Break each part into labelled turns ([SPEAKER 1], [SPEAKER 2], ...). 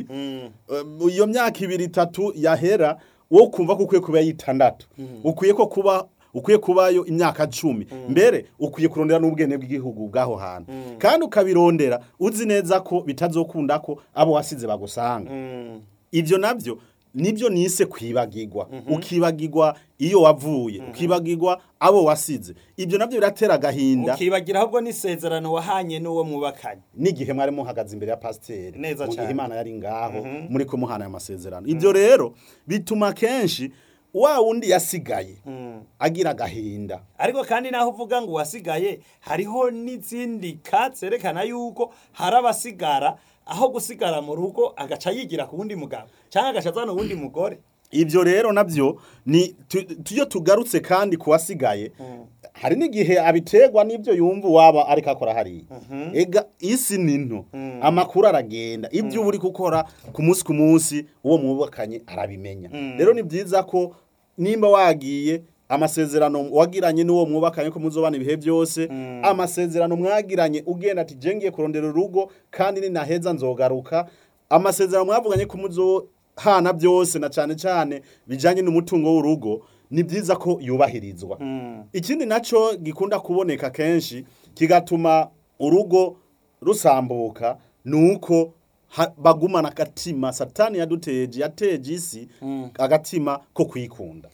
[SPEAKER 1] ibiri Um, iyo myaka ibiri itatu yahera wo kumva ko ukwiye kuba yitandatu ukwiye ko kuba ukwiye kubayo imyaka cumi mbere ukwiye kurondera n'ubwene bw'igihugu bw'aho hantu kandi ukabirondera uzi neza ko bitazokunda ko abo wasize bagusanga ibyo nabyo nibyo nise kwibagirwa ukibagirwa iyo wavuye ukibagirwa abo wasize ibyo nabyo biratera agahinda
[SPEAKER 2] ukibagira ahubwo n'isezerano wahanye n'uwo mwubakanye
[SPEAKER 1] n'igihe mwari muhagaze imbere ya pasiteri
[SPEAKER 2] Neza
[SPEAKER 1] mu gihe
[SPEAKER 2] cane.
[SPEAKER 1] imana yari ngaho muri kumuhana aya masezerano ibyo rero bituma kenshi wa wundi yasigaye agira agahinda
[SPEAKER 2] ariko kandi naho uvuga ngo wasigaye hariho n'izindi ka zerekana yuko hari abasigara aho gusigara mu rugo agaca yigira ku wundi mugabo cyangwa agaca azana uwundi mugore
[SPEAKER 1] ibyo rero nabyo ni tu- tuyo tugarutse kandi ku wasigaye hari n'igihe abiterwa n'ibyo yumva waba ariko akora hariya ega isi ni nto amakuru aragenda ibyo uba uri gukora ku munsi ku munsi uwo mwubakanye arabimenya rero ni byiza ko nimba wagiye amasezerano wagiranye n'uwo mwubakanye ko muzobana ibihe byose amasezerano mwagiranye ugenda ati jengiye kurondera urugo kandi ninaheza nzogaruka amasezerano mwavuganye ko muzohana byose na cyane cyane bijanye n'umutungo w'urugo ni byiza ko yubahirizwa ikindi nacyo gikunda kuboneka kenshi kigatuma urugo rusambuka ni uko ha- bagumana agatima satani yaduteje yateje isi agatima ko kwikunda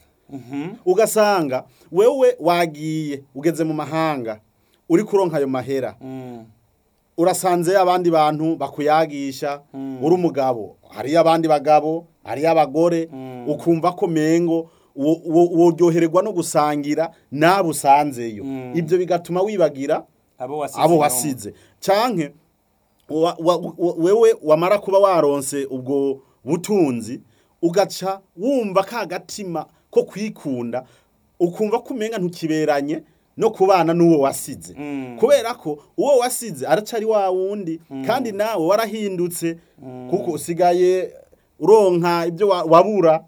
[SPEAKER 1] ugasanga wewe wagiye ugeze mu mahanga uri kuronka ayo mahera urasanze abandi bantu bakuyagisha uri umugabo hariyo abandi bagabo hariyo abagore ukumva ko mengo wo- wo- woryoherwa no gusangira n'abo usanzeyo ibyo bigatuma wibagira
[SPEAKER 2] abo wasize
[SPEAKER 1] abo
[SPEAKER 2] inyuma.
[SPEAKER 1] wasize canke wa- wa- wa- wewe wamara kuba waronse ubwo butunzi ugaca wumva ka gatima ko kwikunda ukumva ko umenga ntukiberanye no kubana n'uwo wasize kubera ko uwo wasize aracari wa wundi kandi nawe warahindutse kuko usigaye uronka ibyo wa- wabura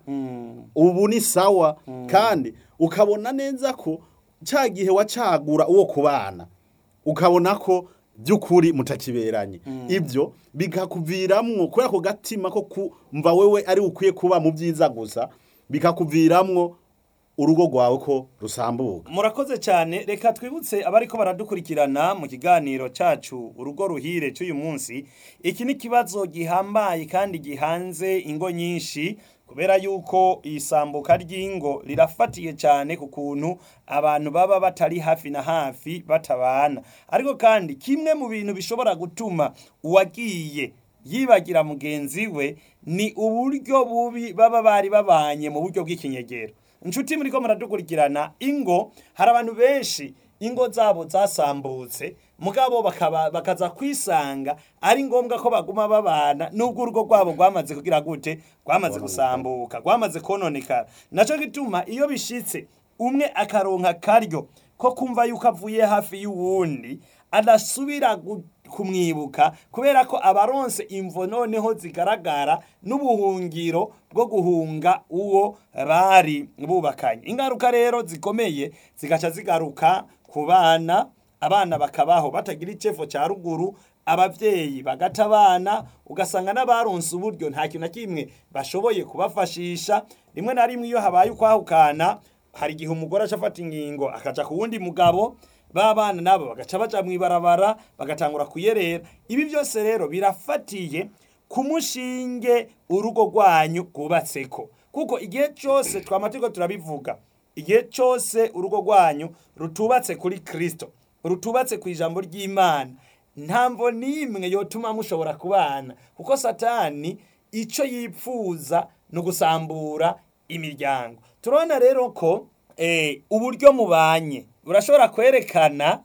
[SPEAKER 1] ubu ni sawa kandi ukabona neza ko cya gihe wacagura uwo kubana ukabona ko by'ukuri mutakiberanye ibyo bikakuviramwo kubera ko gatima ko kumva wewe ari ukwiye kuba mu byiza gusa bikakuviramwo urugo rwawe ko rusambuka
[SPEAKER 2] murakoze cyane reka twibutse abariko baradukurikirana mu kiganiro cyacu urugo ruhire cy'uyu munsi iki ni ikibazo gihambaye kandi gihanze ingo nyinshi kubera yuko isambuka ry'ingo rirafatiye cyane ku kuntu abantu baba batari hafi na hafi batabana ariko kandi kimwe mu bintu bishobora gutuma uwagiye yibagira mugenzi we ni uburyo bubi baba bari babanye mu buryo bw'ikinyegero inshuti muri ko muradukurikirana ingo hari abantu benshi ingo zabo zasambutse mugabo bakaba bakaza kwisanga ari ngombwa ko baguma babana nubwo urugo rwabo rwamaze kugira gute rwamaze gusambuka rwamaze kononekara naco gituma iyo bishitse umwe akaronka karyo ko kumva yuko avuye hafi y'uwundi adasubira gu- kumwibuka kubera ko abaronse imvo noneho zigaragara n'ubuhungiro bwo guhunga uwo bari bubakanye ingaruka rero zikomeye zigaca zigaruka ku bana abana bakabaho batagira icefo cya ruguru abavyeyi bagata abana ugasanga n'abaronse uburyo nta kintu na kimwe bashoboye kubafashisha rimwe na rimwe iyo habaye ukwahukana hari igihe umugore aca afata ingingo akaja ku wundi mugabo babana nabo bagaca baja mw'ibarabara bagatangura kuyerera ibi byose rero birafatiye ku mushinge urugo rwanyu rwubatseko kuko igihe cyose twama turiko turabivuga igihe cyose urugo rwanyu rutubatse kuri kristo rutubatse ku ijambo ry'imana ntamvo n'imwe yotuma mushobora kubana kuko satani icyo yipfuza ni ugusambura imiryango turabona rero ko eh, uburyo mubanye burashobora kwerekana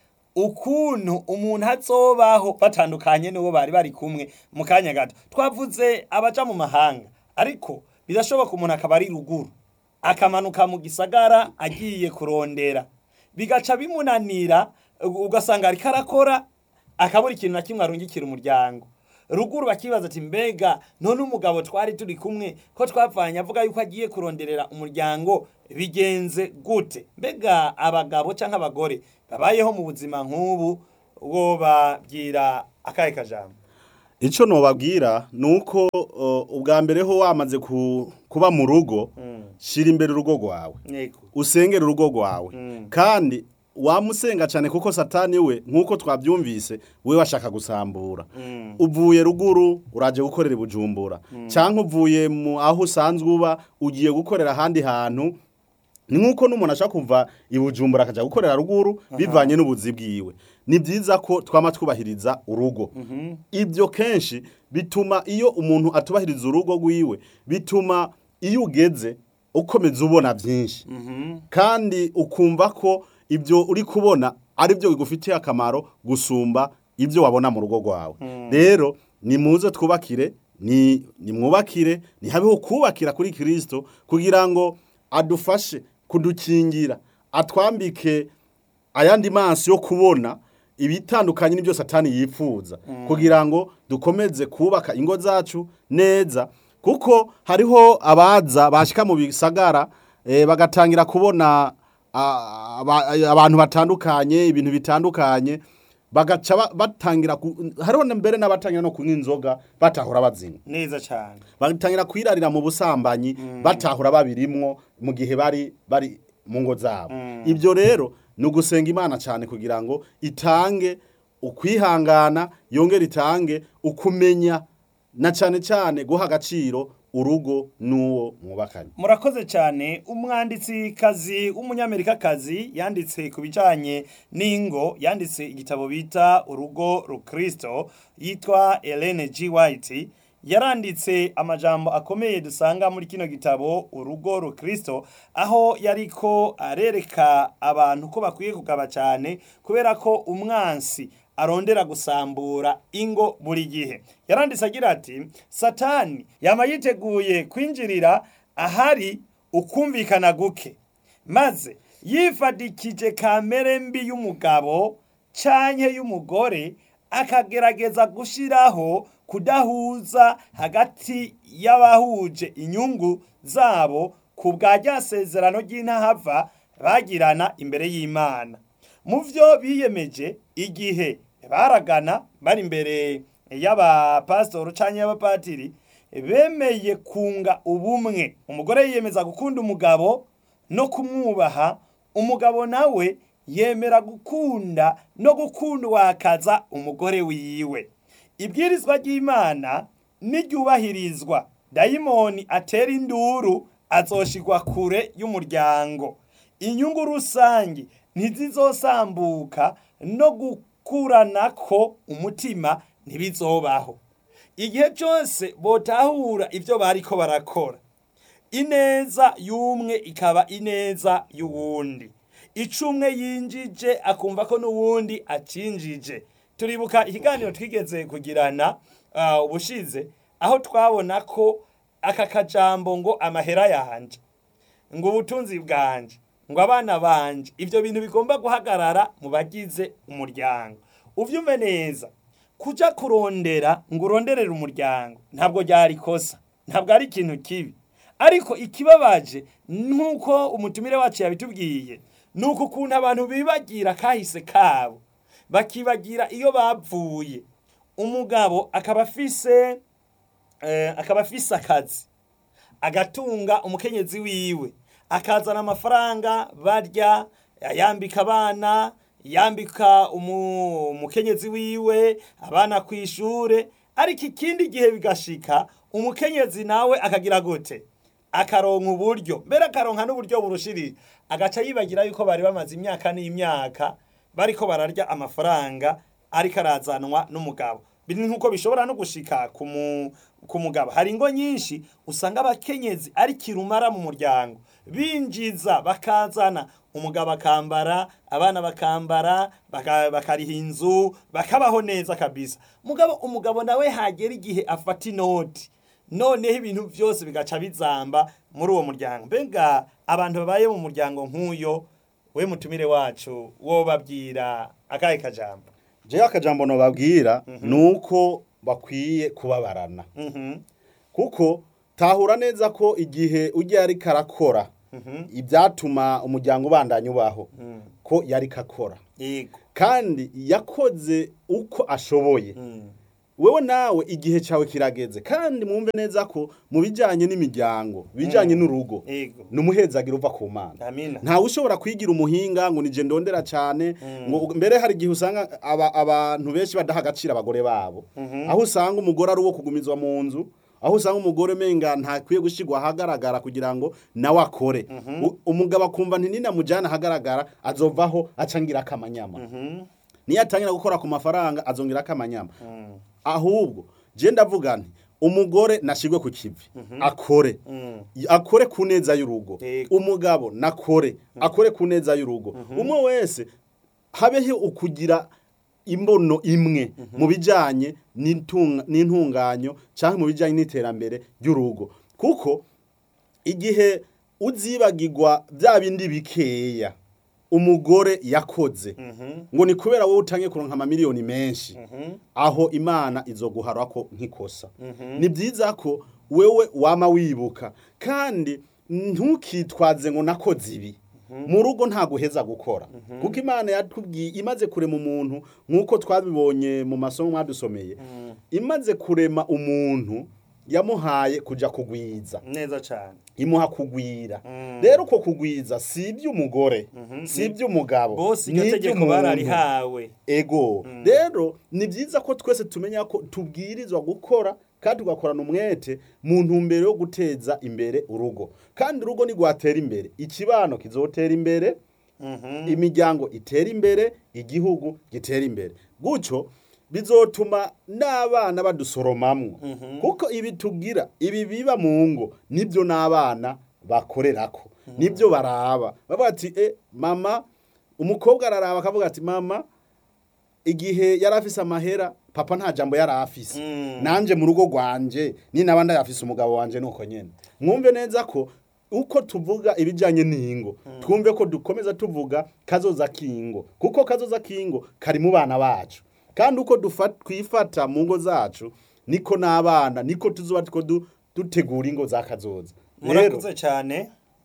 [SPEAKER 2] ukuntu umuntu azobaho batandukanye n'uwo bari bari kumwe mu kanya gato twavuze abaja mu mahanga ariko birashoboka umuntu akaba ari ruguru akamanuka mu gisagara agiye kurondera bigaca bimunanira u- ugasanga ariko arakora akabura ikintu na kimwe arungikira umuryango ruguru bakibaza ati mbega none umugabo twari turi kumwe ko twapfanye avuga yuko agiye kuronderera umuryango bigenze gute mbega abagabo cyangwa abagore babayeho mu buzima nk'ubu wo babwira akahe kajambo
[SPEAKER 1] icyo nobabwira ni uko uh, ubwa mbere ho wamaze ku- kuba mu rugo shyira imbere urugo rwawe
[SPEAKER 2] yego
[SPEAKER 1] usengera urugo rwawe
[SPEAKER 2] Mm.
[SPEAKER 1] kandi wamusenga cyane kuko satani we nk'uko twabyumvise we washaka gusambura
[SPEAKER 2] Mm.
[SPEAKER 1] uvuye ruguru uraje gukorera i bujumbura cyangwa uvuye mu aho usanzwe uba ugiye gukorera ahandi hantu ni nk'uko n'umuntu ashaka kuva i bujumbura akajya gukorera ruguru bivanye n'ubuzi bwiwe ni byiza ko twama twubahiriza urugo ibyo kenshi bituma iyo umuntu atubahiriza urugo rwiwe bituma iyo ugeze ukomeza ubona byinshi kandi ukumva ko ibyo uri kubona ari byo bigufitiye akamaro gusumba ibyo wabona mu rugo rwawe rero ni muze twubakire ni nimwubakire ntihabeho kubakira kuri kirisito kugira ngo adufashe kudukingira atwambike ayandi maso yo kubona ibitandukanye n'ibyo satani yifuza kugira ngo dukomeze kubaka ingo zacu neza kuko hariho abaza bashyika mu bisagara eh, bagatangira kubona ah, aba- abantu batandukanye ibintu bitandukanye bagaca ba- batangira ku- hariho na mbere n'abatangira no kunywa inzoga batahura bazinywa
[SPEAKER 2] neza cyane
[SPEAKER 1] batangira kwirarira mu busambanyi batahura babirimwo mu gihe bari bari mu ngo zabo ibyo rero ni ugusenga imana cyane kugira ngo itange ukwihangana yongere itange ukumenya na cyane cyane guha agaciro urugo n'uwo mwubakanye
[SPEAKER 2] murakoze cyane umwanditsi kazi w'umunyamerikakazi yanditse ku bijyanye n'ingo yanditse igitabo bita urugo rukristo yitwa Ellen G. White yaranditse amajambo akomeye dusanga muri kino gitabo urugo rukristo aho yariko arereka abantu ko bakwiye kugaba cyane kubera ko umwansi arondera gusambura ingo buri gihe yaranditse agira ati satani yama yiteguye kwinjirira ahari ukumvikana guke maze yifadikije kamere mbi y'umugabo canke y'umugore akagerageza gushiraho kudahuza hagati y'abahuje inyungu zabo ku bwa rya sezerano ry'intahava bagirana imbere y'imana mu byo biyemeje igihe baragana bari imbere y'abapasitori cyangwa y'abapatiri bemeye kunga ubumwe umugore yiyemeza gukunda umugabo no kumwubaha umugabo nawe yemera gukunda no gukunda wakaza umugore wiwe ibwirizwa ry'imana niryubahirizwa dayimoni atera induru azoshigwa kure y'umuryango inyungu rusange ntizizosambuka no gukuranako umutima ntibizobaho igihe cyose botahura ibyo bariko barakora ineza y'umwe ikaba ineza y'uwundi icumwe yinjije akumva ko n'uwundi acinjije turibuka ikiganiro twigeze kugirana uh, ubushize aho twabona ko aka kajambo ngo amahera yanje ngo ubutunzi bwanje ngo abana banje ibyo bintu bigomba guhagarara mu bagize umuryango uvyume neza kuja kurondera ngo uronderere umuryango ntabwo ryari kosa ntabwo ari ikintu kibi ariko ikibabaje nk'uko umutumire wacu yabitubwiye ni uku ukuntu abantu bibagira kahise kabo bakibagira iyo bavuye umugabo akaba afise eh, akaba afise akazi agatunga umukenyezi wiwe akazana amafaranga barya yambika abana yambika umu- umukenyezi wiwe abana ku ishure ariko ikindi gihe bigashika umukenyezi nawe akagira gute akaronka uburyo mbere akaronka n'uburyo burushirije agaca yibagira yuko bari bamaze imyaka n'imyaka bariko bararya amafaranga ariko arazanwa n'umugabo biri nk'uko bishobora no gushika ku mu- ku mugabo hari ingo nyinshi usanga abakenyezi ari kirumara mu muryango binjiza bakazana umugabo akambara abana bakambara baka- bakariha inzu bakabaho neza kabisa mugabo umugabo nawe hagera igihe afata inoti noneho ibintu byose bigaca bizamba muri uwo muryango mbega abantu babaye mu muryango nk'uyo we mutumire wacu wo babwira akahe kajambo
[SPEAKER 1] jewe akajambo nobabwira ni uko bakwiye kubabarana
[SPEAKER 2] Mhm,
[SPEAKER 1] kuko tahura neza ko igihe ujya yari karakora ibyatuma umuryango ubandanya ubaho
[SPEAKER 2] mhm,
[SPEAKER 1] ko yari kakora
[SPEAKER 2] yego
[SPEAKER 1] kandi yakoze uko ashoboye
[SPEAKER 2] mhm,
[SPEAKER 1] wewe nawe igihe cyawe kirageze kandi mwumve neza ko mu bijyanye n'imiryango bijyanye n'urugo
[SPEAKER 2] Yego.
[SPEAKER 1] ni umuhezagiro uva ku mana
[SPEAKER 2] Amina.
[SPEAKER 1] ntawe ushobora kwigira umuhinga ngo nije ndondera cyane ngo mbere hari igihe usanga aba- abantu benshi badaha agaciro abagore babo aho usanga umugore ari uwo kugumizwa mu nzu aho usanga umugore menga ntakwiye gushyirwa ahagaragara kugira ngo nawe akore U- umugabo akumva ntininamujyana ahagaragara azovaho acangira akamanyama niyo atangira gukora ku mafaranga azongera akamanyama ahubwo je ndavuga nti umugore nashigwe ku kivi akore akore ku neza y'urugo
[SPEAKER 2] Yego.
[SPEAKER 1] umugabo nakore akore ku neza y'urugo umwe wese habeho ukugira imbono imwe mu bijyanye n'intunga- n'intunganyo cyangwa mu bijyanye n'iterambere ry'urugo kuko igihe uzibagirwa bya bindi bikeya umugore yakoze ngo ni kubera wowe utangiye kuronka amamiliyoni menshi aho imana izoguhara ko nk'ikosa ni byiza ko wewe wama wibuka kandi ntukitwaze ngo nakoze ibi mu rugo nta guheza gukora kuko imana yatubwiye imaze kurema umuntu nk'uko twabibonye mu masomo mwadusomeye imaze kurema umuntu yamuhaye kujya kugwiza
[SPEAKER 2] neza cyane
[SPEAKER 1] imuha kugwira rero uko kugwiza si iby'umugore si iby'umugabo
[SPEAKER 2] bose
[SPEAKER 1] ni
[SPEAKER 2] iryo tegeko
[SPEAKER 1] iby'umuntu.
[SPEAKER 2] bararihawe
[SPEAKER 1] ego rero ni byiza ko twese tumenya ko tubwirizwa gukora kandi tugakorana umwete mu ntumbero yo guteza imbere urugo kandi urugo ntigwatera imbere ikibano kizotera imbere imiryango itera imbere igihugu gitera imbere gutyo bizotuma n'abana badusoromamwo kuko ibi tugira ibi biba mu ngo nibyo n'abana bakorerako nibyo baraba bavuga ati e mama umukobwa araraba akavuga ati mama igihe yari afise amahera papa nta jambo yari afise nanje mu rugo rwanje ni naba ndayafise umugabo wanje nuko nyene mwumve neza ko uko tuvuga ibijyanye n'ingo twumve ko dukomeza tuvuga kazoza k'ingo kuko kazoza k'ingo kari mu bana bacu kandi uko dufa- twifata mu ngo zacu niko n'abana niko tuzoba two du- dutegura ingo za kazoza rero
[SPEAKER 2] murakoze cyane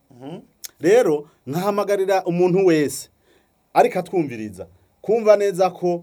[SPEAKER 1] rero nkahamagarira umuntu wese ariko atwumviriza kumva neza ko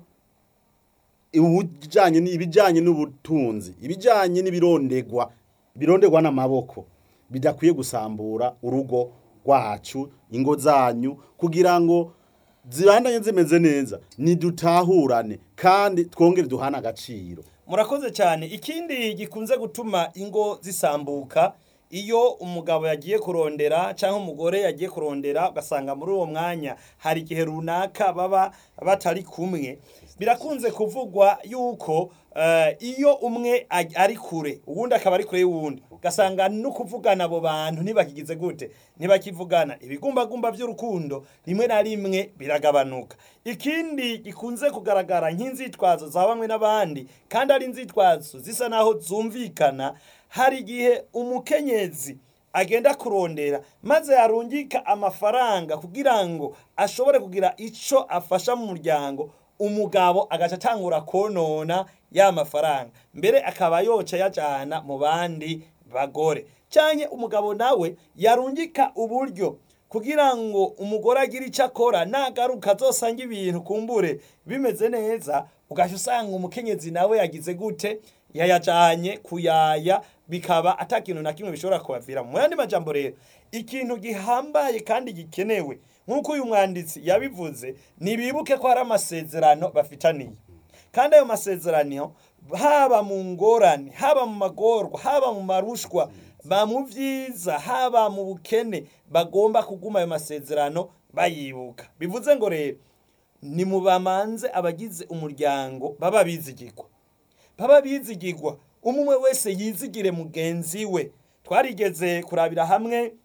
[SPEAKER 1] ibijyanye ibijyanye n'ubutunzi ibijyanye n'ibirondegwa birondegwa n'amaboko bidakwiye gusambura urugo rwacu ingo zanyu kugira ngo zibandanye zimeze neza nidutahurane kandi twongere duhane agaciro
[SPEAKER 2] murakoze cyane ikindi gikunze gutuma ingo zisambuka iyo umugabo yagiye kurondera cyangwa umugore yagiye kurondera ugasanga muri uwo mwanya hari igihe runaka baba batari kumwe birakunze kuvugwa yuko eh, iyo umwe aj- ari kure uwundi akaba ari kure y'uwundi ugasanga no kuvugana abo bantu ntibakigize gute ntibakivugana ibigumbagumba by'urukundo rimwe na rimwe biragabanuka ikindi gikunze kugaragara nk'inzitwazo za bamwe n'abandi kandi ari inzitwazo zisa naho zumvikana hari igihe umukenyezi agenda kurondera maze yarungika amafaranga kugira ngo ashobore kugira icyo afasha mu muryango umugabo agaca atangura konona ya mafaranga mbere akaba yoca yajyana mu bandi bagore cyane umugabo nawe yarungika uburyo kugira ngo umugore agire icyo akora nagaruka azosanga ibintu kumbure bimeze neza ugahita usanga umukenyezi nawe yagize gute yayajyanye kuyaya bikaba atakintu na kimwe bishobora kubavira mu yandi majambo rero ikintu gihambaye kandi gikenewe nk'uko uyu mwanditsi yabivuze ntibibuke ko hari amasezerano bafitaniye kandi ayo masezerano haba mu ngorane haba mu magorwa haba mu marushwa ba mu byiza haba mu bukene bagomba kuguma ayo masezerano bayibuka bivuze ngo rero ni mu bamanze abagize umuryango baba bizigirwa baba bizigirwa umwe wese yizigire mugenzi we twarigeze kurabira hamwe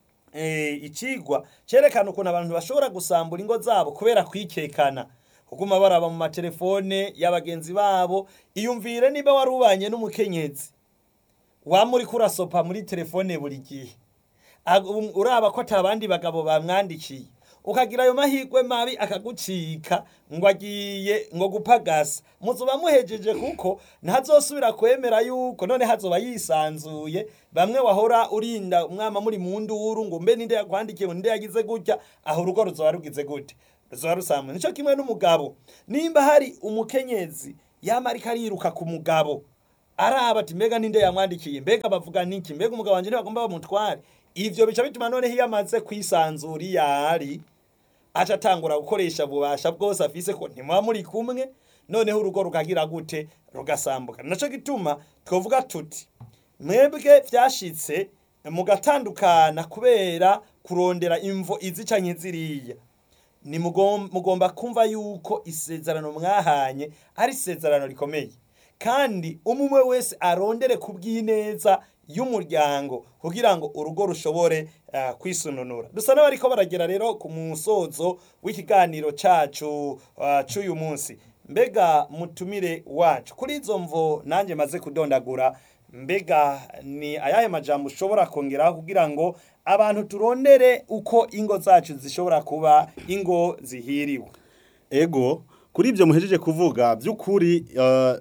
[SPEAKER 2] eh, ikigwa cyerekana ukuntu abantu bashobora gusambura ingo zabo kubera kwikekana kuguma baraba mu matelefone y'abagenzi babo iyumvire niba wari ubanye n'umukenyezi waba uri kurasopa muri telefone buri gihe Ag- um- uraba ko atabandi bagabo bamwandikiye ukagira ayo mahirwe mabi akagucika ngo agiye ngo gupagasa muzuba muhejeje kuko ntazosubira kwemera yuko none hazoba yisanzuye bamwe wahora urinda umwama muri mu nduru ngo mbe ninde yakwandikiye ngo ninde yagize gutya aho urugo ruzoba rugize gute ruzoba rusambuye nico kimwe n'umugabo nimba hari umukenyezi yama ariko ariruka ku mugabo araba ati mbega ninde yamwandikiye mbega bavuga niki mbega umugabo wanje ntibagomba bamutware ivyo bica bituma noneho iyo amaze kwisanzura iyo ari aca atangura gukoresha ububasha bwose afise ko ntimuba muri kumwe noneho urugo rukagira gute rugasambuka naco gituma twovuga tuti mwebwe vyashitse mugatandukana kubera kurondera imvo izi canke ziriya ni mugom- mugomba kumva yuko isezerano mwahanye ari isezerano rikomeye kandi umwe wese arondere ku bw'ineza y'umuryango kugira ngo urugo rushobore uh, kwisununura dusa n'abariko baragera rero ku musozo w'ikiganiro cacu uh, c'uyu munsi mbega mutumire wacu kuri izo mvo nanjye maze kudondagura mbega ni ayahe majambo ushobora kongeraho kugira ngo abantu turondere uko ingo zacu zishobora kuba ingo zihiriwe
[SPEAKER 1] ego kuri ibyo muhejeje kuvuga by'ukuri eh,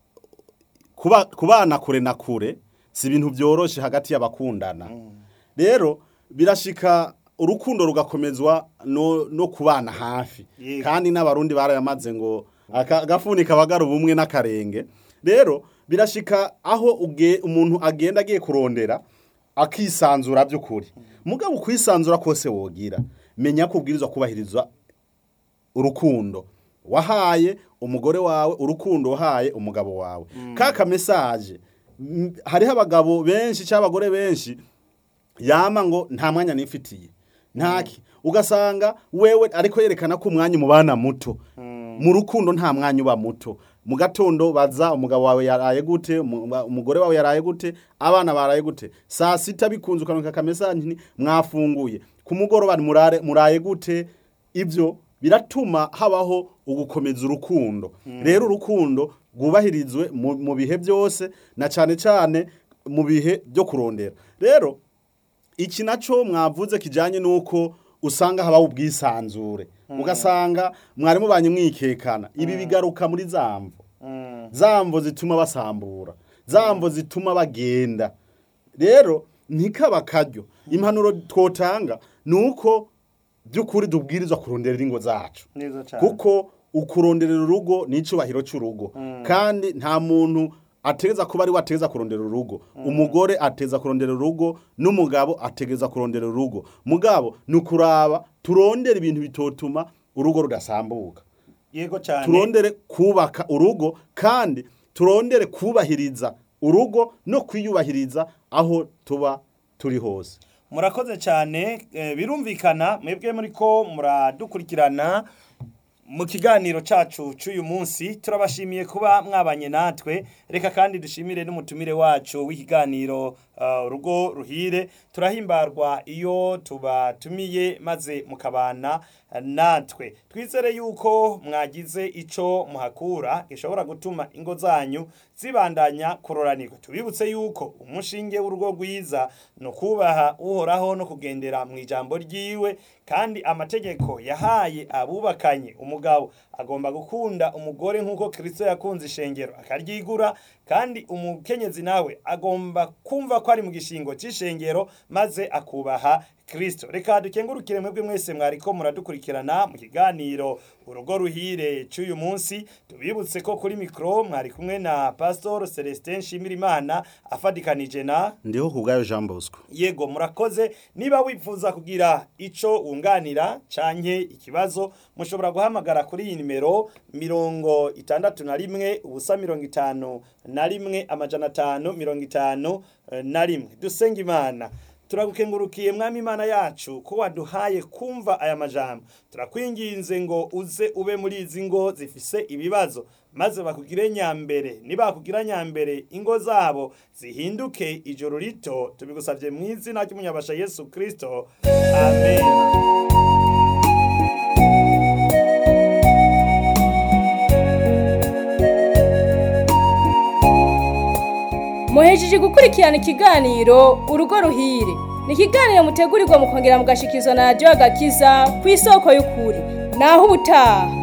[SPEAKER 1] kuba kubana kure na kure si ibintu byoroshe hagati y'abakundana rero birashika urukundo rugakomezwa no, no kubana hafi
[SPEAKER 2] Yego.
[SPEAKER 1] kandi n'abarundi barayamaze ngo aka- agafuni kabagara ubumwe n'akarenge rero birashika aho uge, umuntu agenda agiye kurondera akisanzura by'ukuri mugabo kwisanzura kose wogira menya ko ubwirizwa kubahiriza urukundo wahaye umugore wawe urukundo wahaye umugabo wawe kaka mesaje m- hariho abagabo benshi cyangwa abagore benshi yama ngo nta mwanya nifitiye ntaki ugasanga wewe ariko yerekana ko umwanya umubana muto mu rukundo nta mwanya uba muto mu gatondo baza umugabo wawe yaraye gute umu- umugore wawe yaraye gute abana baraye gute saa sita bikunze ukanuka akamesaje nti mwafunguye ku mugoroba murare muraye gute ibyo biratuma habaho ugukomeza urukundo rero urukundo rwubahirizwe mu mu bihe byose na cyane cyane mu bihe byo kurondera rero iki nacyo mwavuze kijyanye n'uko usanga habaho ubwisanzure ugasanga mwari mubanye mwikekana ibi bigaruka muri za mvo za mvo zituma basambura za mvo zituma bagenda rero ntikaba akaryo impanuro twotanga ni uko by'ukuri dubwirizwa kuronderera ingo zacu
[SPEAKER 2] neza cyane
[SPEAKER 1] kuko ukuronderera urugo ni icyubahiro cy'urugo kandi nta muntu ateza kuba ari we ateza kurondera urugo umugore ateza kurondera urugo n'umugabo ategeza kurondera urugo mugabo ni ukuraba turondere ibintu bitotuma urugo rudasambuka
[SPEAKER 2] yego cyane
[SPEAKER 1] turondere kubaka urugo kandi turondere kubahiriza urugo no kwiyubahiriza aho tuba turi hose
[SPEAKER 2] murakoze cyane eh, birumvikana mwebwe muri ko muradukurikirana mu kiganiro cacu c'uyu munsi turabashimiye kuba mwabanye natwe reka kandi dushimire n'umutumire wacu w'ikiganiro uh, urugo ruhire turahimbarwa iyo tubatumiye maze mukabana eh, natwe twizere yuko mwagize ico muhakura gishobora gutuma ingo zanyu zibandanya kuroranirwa tubibutse yuko umushinge w'urugo rwiza ni ukubaha uhoraho no kugendera mu ijambo ryiwe kandi amategeko yahaye abubakanye umugabo agomba gukunda umugore nk'uko kirisito yakunze ishengero akaryigura kandi umukenyezi nawe agomba kumva ko ari mu gishingo cy'ishengero maze akubaha kirisito reka dukengurukire mwebwe mwese mwariko muradukurikirana mu kiganiro urugo ruhire cy'uyu munsi tubibutse ko kuri mikoro mwari kumwe na pastor celestin nshimirimana afadikanije na
[SPEAKER 1] ndiho ku bwayo jean bosco
[SPEAKER 2] yego murakoze niba wifuza kugira ico wunganira canke ikibazo mushobora guhamagara kuri iyi nimero mirongo itandatu na rimwe ubusa mirongo itanu na rimwe amajana atanu mirongo itanu eh, na rimwe dusenga imana turagukengurukiye mwami imana yacu ko waduhaye kumva aya majambo turakwinginze ngo uze ube muri izi ngo zifise ibibazo maze bakugire nyambere nibakugira nyambere ingo zabo zihinduke ijoro rito tubigusabye mu izina ry'umunyabasha yesu kristo amen
[SPEAKER 3] muhejeje gukurikirana ikiganiro urugo ruhire ni ikiganiro mutegurirwa mukongera mugashikizwa na radiyo agakiza ku isoko y'ukuri naho ubutaha